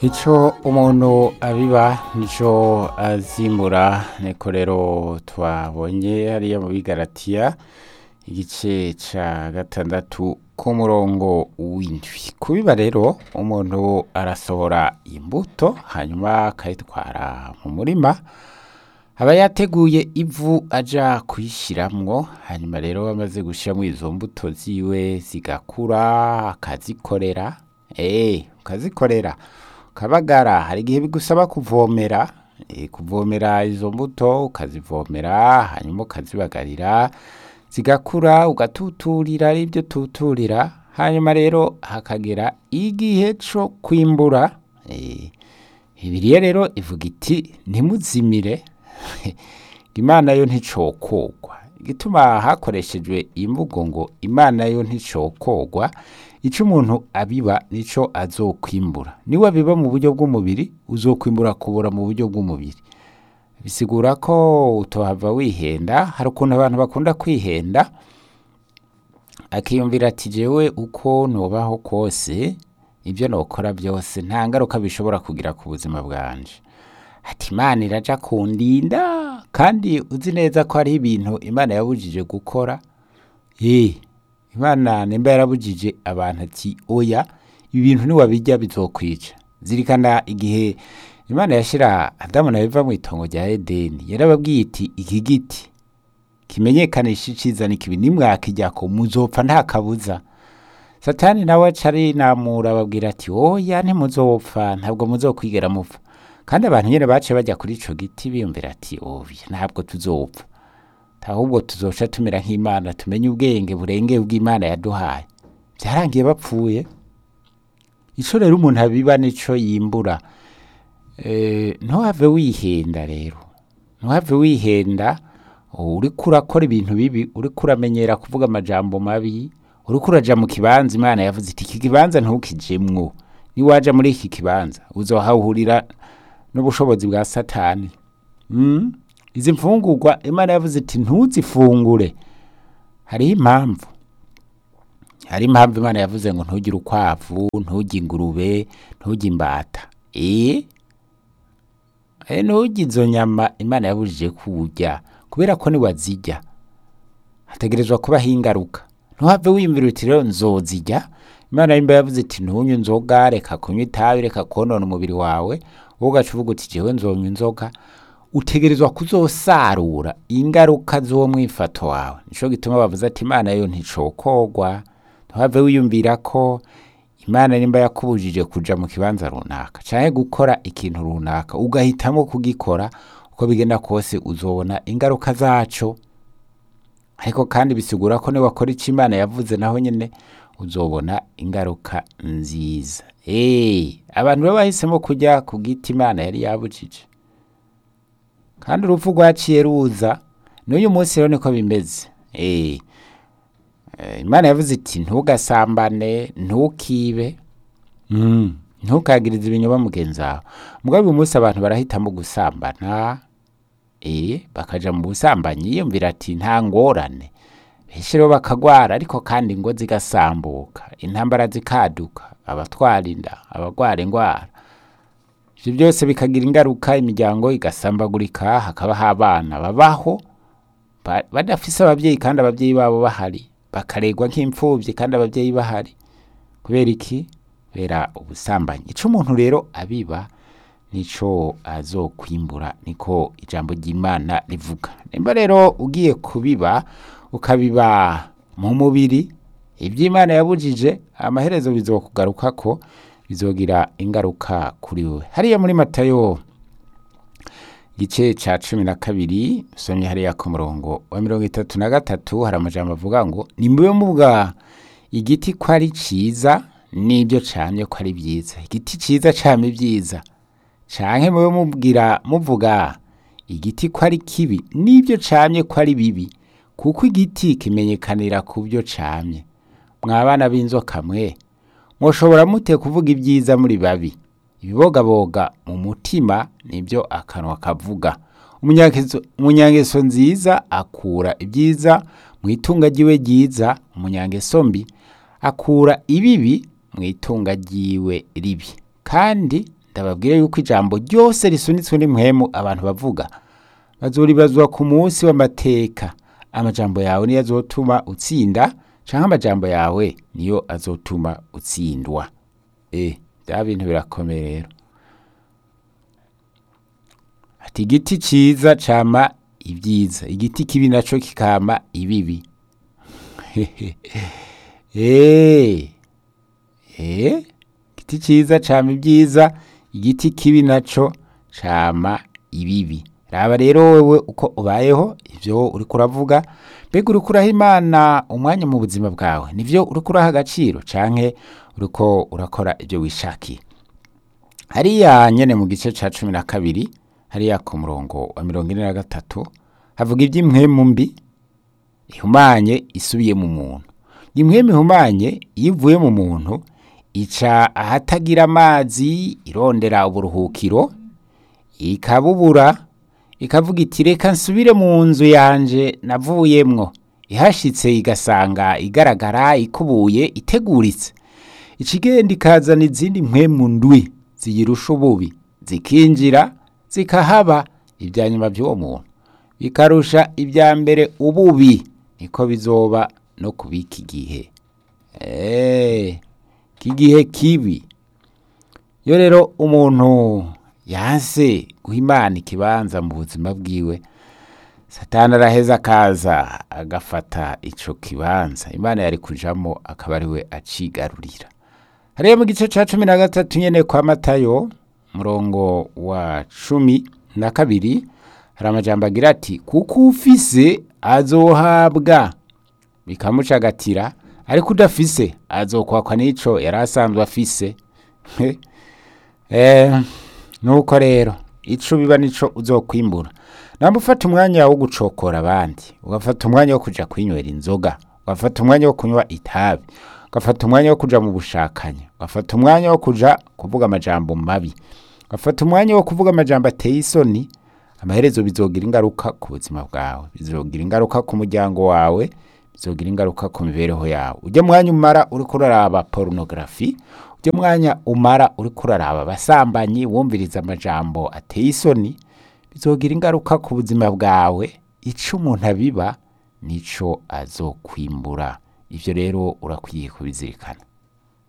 ico umuntu abiba nico azimbura niko rero twabonye hariya mu bigaratiya igice ca gatandatu k'umurongo w'indwi kubiba rero umuntu arasohora imbuto hanyuma akayitwara mu murima aba yateguye ivu aja kuyishiramwo hanyuma rero amaze gushiramwo izo mbuto ziwe zigakura akazikorera eh ukazikorera ukabagara hari igihe bigusaba kuvomera eh, kuvomera izo mbuto ukazivomera hanyuma ukazibagarira zigakura ugatuturira ari byo tuturira hanyuma rero hakagera igihe co kwimbura eh, Bibiliya rero ivuga iti ntimuzimire imana yo nticokogwa igituma hakoreshejwe imvugo ngo imana yo nticokogwa ico umuntu abiba nico azokwimbura niwe abiba mu buryo bw'umubiri uzokwimbura kubura mu buryo bw'umubiri bisigura ko utohava wihenda hari ukuntu abantu bakunda kwihenda akiyumvira ati jewe uko nobaho kose ibyo nokora byose nta ngaruka bishobora kugira ku buzima bwanje ati imana iraja kundinda kandi uzi neza ko hariho ibintu imana yabujije gukora eh imana nimba yarabujije abantu ati oya ibi bintu niwabijya bizokwica zirikana igihe imana yashira adamu na eva mu itongo rya edeni yarababwiye iti iki giti kimenyekanisha iciza n'ikibi nimwakijyako muzopfa nta kabuza satani nawe aca arinamura ababwira ati oya ntimuzopfa ntabwo muzokwigera mupfa kandi abantu nyine baciye bajya kuri ico giti biyumvira ati oya ntabwo tuzopfa ahubwo tuzoca tumera nk'imana tumenye ubwenge burengeye bw'imana yaduhaye byarangiye bapfuye ico rero umuntu abiba nico yimbura Eh, ntuhave wihenda rero ntuhave wihenda uriko urakora ibintu bibi uriko uramenyera kuvuga amajambo mabi uriko uraja mu kibanza imana yavuze iti iki kibanza ntukijemwo niwaja muri iki kibanza uzohahurira n'ubushobozi bwa satani mm? izi mfungurwa imana yavuze iti ntuzifungure hariho impamvu hari impamvu imana yavuze ngo ntugire ukwavu ntugire ingurube ntugire imbata eh Eh, ntugire izo nyama imana yabujije kurya kubera ko niwazirya hategerezwa kubaho ingaruka ntuhave wiyumvira uti rero nzozirya imana yimba yavuze iti ntunywe inzoga reka kunywa itabi reka konona umubiri wawe wowe ugaca uvuga uti jewe nzonywa inzoga utegerezwa kuzosarura ingaruka z'uwo mwifato wawe nico gituma bavuze ati imana yo nticokogwa ntuhave wiyumvira ko imana nimba yakubujije kuja mu kibanza runaka canke gukora ikintu runaka ugahitamo kugikora uko bigenda kose uzobona ingaruka zaco ariko kandi bisigura ko niwakora ico imana yavuze naho nyene uzobona ingaruka nziza hey, abantu rero bahisemo kujya ku giti imana yari yabujije kandi urupfu rwaciye ruza n'uyu munsi rero niko bimeze hey. Eh, imana yavuze iti ntugasambane ntukibe mm. ntukagirize ibinyoma mugenzi wawe mugabo uyu munsi abantu barahitamo gusambana eh, bakaja mu busambanyi yiyumvira ati nta ngorane benshi rero bakagwara ariko kandi ingo zigasambuka intambara zikaduka abatwara inda abagwara ingwara ivyo byose bikagira ingaruka imiryango igasambagurika hakabaho abana babaho ba- badafise abavyeyi kandi abavyeyi babo bahari bakaregwa nk'imfuvyi kandi abavyeyi bahari kubera iki kubera ubusambanyi ico umuntu rero abiba nico azokwimbura niko ijambo ry'imana rivuga nimba rero ugiye kubiba ukabiba mu mubiri ivy'imana yabujije amaherezo bizokugarukako bizogira ingaruka kuri wewe hariya muri matayo igice ca cumi na kabiri usomye hariya ku murongo wa mirongo itatu na gatatu hari amajambo avuga ngo nimube muvuga igiti ko ari ciza n'ibyo camye ko ari vyiza igiti ciza cama ibyiza canke mube mubwira muvuga igiti ko ari kibi n'ibyo camye ko ari bibi kuko igiti kimenyekanira ku byo camye mwabana b'inzoka mwe mwoshobora mute kuvuga ibyiza muri babi ibibogaboga mu mutima nibyo akanwa kavuga Umunyangeso- umunyangeso nziza akura ibyiza mu itunga ryiwe ryiza umunyangeso mbi akura ibibi mu itunga ryiwe ribi kandi ndababwire yuko ijambo ryose risunitswe n'impwemu abantu bavuga bazoribazwa ku munsi w'amateka amajambo yawe niyo azotuma utsinda canke amajambo yawe niyo azotuma utsindwa e bya bintu birakomeye rero ati igiti ciza cama ibyiza igiti kibi naco kikama ibibi Eh, eh, igiti ciza cama ibyiza igiti kibi naco cama ibibi raba rero wewe uko ubayeho ivyo uriko uravuga mbega uriko uraha imana umwanya mu buzima bwawe nivyo uriko uraha agaciro canke uriko urakora ivyo wishakiye hariya nyene mu gice ca cumi na kabiri hariya ku murongo wa mirongo ine na gatatu havuga ivy'impwemu mbi ihumanye isubiye mu muntu impwemu ihumanye iyo ivuye mu muntu ica ahatagira amazi irondera uburuhukiro ikabubura ikavuga iti reka nsubire mu nzu yanje navuyemwo ihashitse igasanga igaragara ikubuye iteguritse ikigenda ikazana izindi mpwemu ndwi ziyirusha ububi zikinjira zikahaba ibya nyuma by'uwo muntu bikarusha ibya mbere ububi niko bizoba no kubika igihe eee kigihe kibi iyo rero umuntu yanse guha imana ikibanza mu buzima bwiwe satani araheza akaza agafata ico kibanza imana yari kujamo akaba ari we acigarurira hariya mu gice ca cumi na gatatu nyene kwa matayo murongo wa cumi na kabiri hari amajambo agira ati kuko ufise azohabwa bikamucagatira ariko udafise azokwakwa n'ico yari asanzwe afise eh, nuko rero ico biba nico uzokwimbura namba ufata umwanya wo gucokora abandi ugafata umwanya wo kuja kwinywera inzoga ugafata umwanya wo kunywa itabi ugafata umwanya wo kuja mu bushakanyi ugafata umwanya wo kuja kuvuga amajambo mabi ugafata umwanya wo kuvuga amajambo ateye isoni amaherezo bizogira ingaruka ku buzima bwawe bizogira ingaruka ku muryango wawe bizogira ingaruka ku mibereho yawe ujya mwanya umara uriko uraraba porunogarafi ujya mwanya umara uriko uraraba abasambanyi wumviriza amajambo ateye isoni bizogira ingaruka ku buzima bwawe ico umuntu abiba nico azokwimbura ivyo rero urakwiye kubizirikana